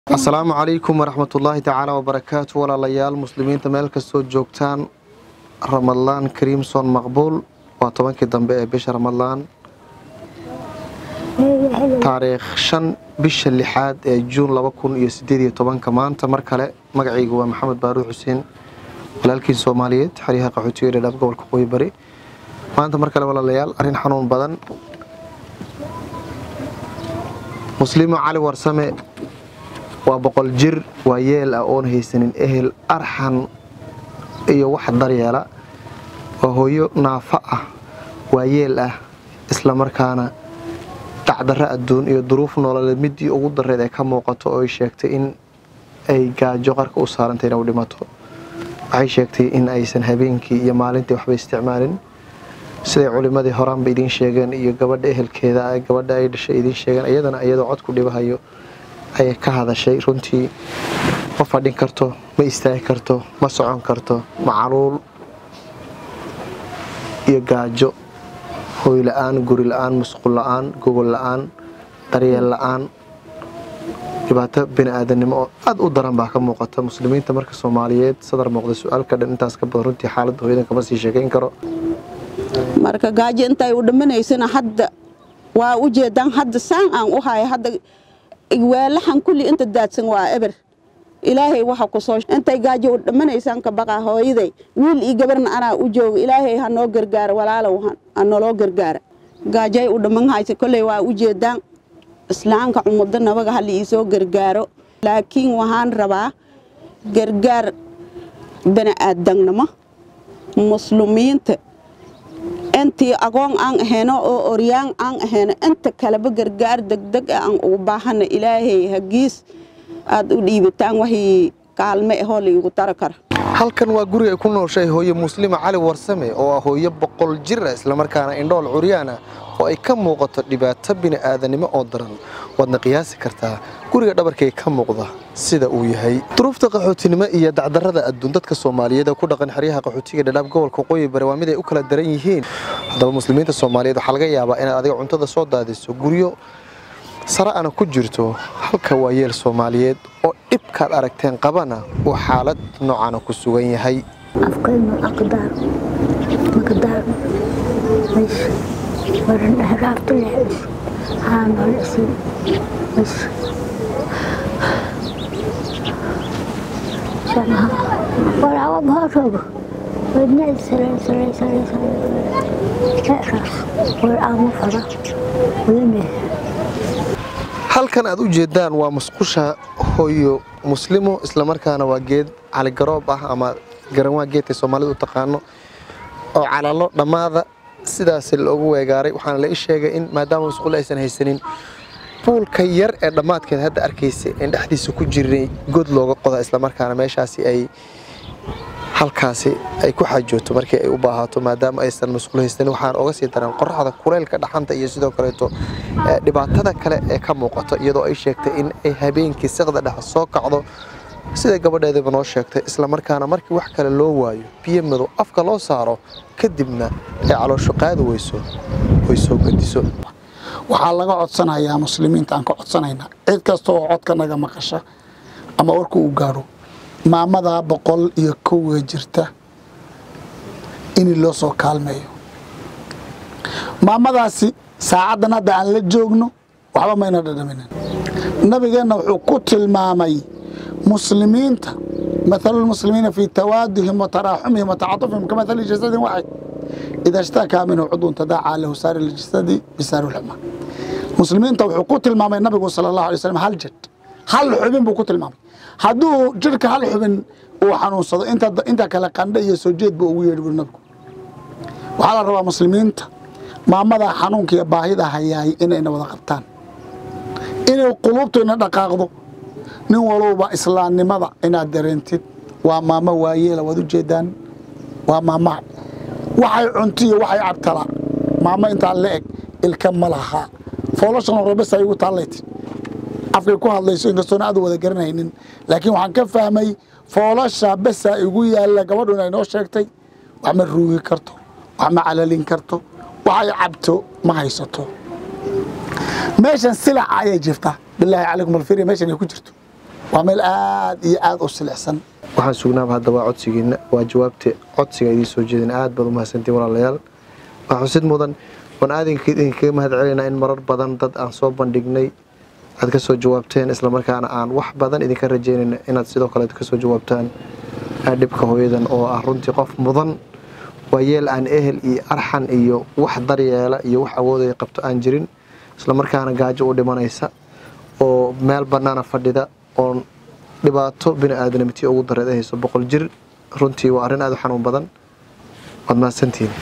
asalaamu calaykum waraxmatullaahi tacaala wabarakaatu walaalayaal muslimiinta meel kastoo joogtaan ramadlaan kariimson maqbuul waa tobankii dambe ee bisha ramadlaan taariikh shan bisha lixaad ee juun laba kun iyo sideed iyo tobanka maanta mar kale magacaygu waa maxamed baaruud xuseen walaalkiin soomaaliyeed xeryaha qaxootiga dhadhaab gobolka qoyi bari maanta mar kale walaalayaal arrin xanuun badan muslimo cali warsame waa boqol jir waa yeel ah oon haysanin ehel arxan iyo wax daryeela waa hooyo naafo ah waa yeel ah islamarkaana dacdarro adduun iyo duruuf nololeed midii ugu dareed ay ka muuqato oo ay sheegtay in ay gaajo qarka u saarantay inay u dhimato waxay sheegtay in aysan habeenkii iyo maalintii waxba isticmaalin siday culimmadii horaanba idiin sheegeen iyo gabadha ehelkeeda gabadha ay dhashay idiin sheegeen iyadana iyadoo cod ku dhibahayo ayay ka hadashay runtii ma fadhin karto ma istaagi karto ma socon karto macaluul iyo gaajo hooy la-aan guri la-aan musqul la-aan gogol la-aan daryeel la-aan dhibaato bini-aadanimo oo aada u daran baa ka muuqata muslimiinta marka soomaaliyeed sadar muuqda su-aalka dhan intaas ka badan runtii xaaladda hooyadan kama sii sheekayn karo marka gaajo intay u dhimanaysana hadda waa u jeedaan hadda saan aan u haya hadda waalaxan kulli inta daadsan waa eber ilaahay waxa ku soo intay gaajo u dhimanaysaan ka baqa hooyaday wiil iyo gabarna anaa u jooga ilaahay ha noo gargaaro walaalow ha noloo gargaara gaajay u dhiman haysa kolley waa u jeedaan islaamka cumuddo nabaga hali iisoo gargaaro laakiin waxaan rabaa gargaar bani'aadannimo muslimiinta intii agoon aan ahayno oo oryaan aan ahayno inta kaleba gargaar degdeg ah aan ugu baahana ilaahay hagiis aad u dhiibataan waxii kaalme ahoo laigu tara kara halkan waa guriga ay ku nooshay hooye muslima cali warsame oo ah hooyo boqol jir ah islamarkaana indhool curyaan ah oo ay ka muuqato dhibaato bini'aadanimo oo daran waadna qiyaasi kartaa guriga dhabarkay ka muuqda sida uu yahay duruufta qaxootinimo iyo dacdarrada adduun dadka soomaaliyeed ee ku dhaqan xeryaha qaxootiga dhadhaab gobolka qoyi bare waa mid ay u kala daran yihiin haddaba muslimiinta soomaaliyeed waxaa laga yaabaa inaad adiga cuntada soo daadiso guryo sare ana ku jirto halka waa yeel soomaaliyeed oo dhibkaad aragteen qabana uu xaalad noocana ku sugan yahay afkaynu aqdaar maqdaar bas waran dhahraabta leexis haanol isin bas sanaha walaaba baharoogo wadnaa saray saray saray saray leeraas war aama fara wadane halkan aad u jeedaan waa musqusha hooyo muslimo islamarkaana waa geed caligaroob ah ama garanwaa geedka soomaalida u taqaano oo calalo dhammaada sidaas loogu weegaaray waxaana la ii sheegay in maadaama musqul aysan haysanin buulka yar ee dhammaadkeed hadda arkaysa in dhexdiisa ku jirnay god looga qoda islamarkaana meeshaasi ay halkaasi ay ku xajooto markii ay u baahato maadaama aysan musqul haysanin waxaan oga sii daran qoraxda kuleylka dhaxanta iyo sidoo kaleeto dhibaatada kale ee ka muuqato iyadoo ay sheegtay in ay habeenkii siqda dhex soo kacdo sida gabadheedaba noo sheegtay islamarkaana markii wax kale loo waayo biyo madow afka loo saaro kadibna ay caloosho qaadi weyso oy soo gediso waxaa laga codsanayaa muslimiinta aan ka codsanaynaa cid kasta oo codka naga maqasha ama warka uu gaadho maamadaa boqol iyo kowga jirta in loo soo kaalmeeyo maamadaasi saacaddan hadda aan la joogno waxba mayna dhadhaminin nabigeenna wuxuu ku tilmaamay muslimiinta mathalu lmuslimiina fii tawaadihim wa taraaxumihim wa tacatufihim ka mathali jasadin waxid ida ishtakaa minhu cudun tadaacaa lahu saari ljasadi bisaari lxuma muslimiinta wuxuu ku tilmaamay nabigu sala allahu alay slam hal jad hal xubin buu ku tilmaamay hadduu jirhka hal xubin uu xanuunsado inta kale qandhe iyo soo jeed buu ugu yeedhi buri nabigu waxaa la rabaa muslimiinta maamadaa xanuunka iyo baahida hayaay inayna wada qabtaan inay quluubtayna dhaqaaqdo nin walowba islaamnimada inaad dareentid waa maamo waayeela waad u jeedaan waa maama waxay cunto iyo waxay cabtala maamo intaa la eg ilka ma laha foolashan hore bes ay igu taallaytid afkay ku hadlayso inkastoona aad wada garanaynin laakiin waxaan ka fahmay foolasha besa igu yaalla gabadhu inay noo sheegtay wax ma ruugi karto wax ma calalin karto waxay cabto ma haysato meeshan silaca ayay jirtaa bilaahi calaykum alfiri meeshan ay ku jirto waa meel aad iyo aad u silixsan waxaan sugnaaba hadda waa codsigiina waa jawaabta codsiga idiin soo jeedin aad baad u mahadsantiin walaalayaal waa xusid mudan waan aad idinkaga mahad celinaa in marar badan dad aan soo bandhignay aad ka soo jawaabteen islamarkaana aan wax badan idinka rajeynayna inaad sidoo kale ka soo jawaabtaan dhibka hooyadan oo ah runtii qof mudan waa yeel aan ehel iyo arxan iyo wax daryeela iyo wax awoodaya qabto aan jirin islamarkaana gaajo u dhimanaysa oo meel bannaana fadhida oon dhibaato bini aadamnimtii ugu dareed hayso boqol jir runtii waa arrin aad u xanuun badan waad mahadsantihiin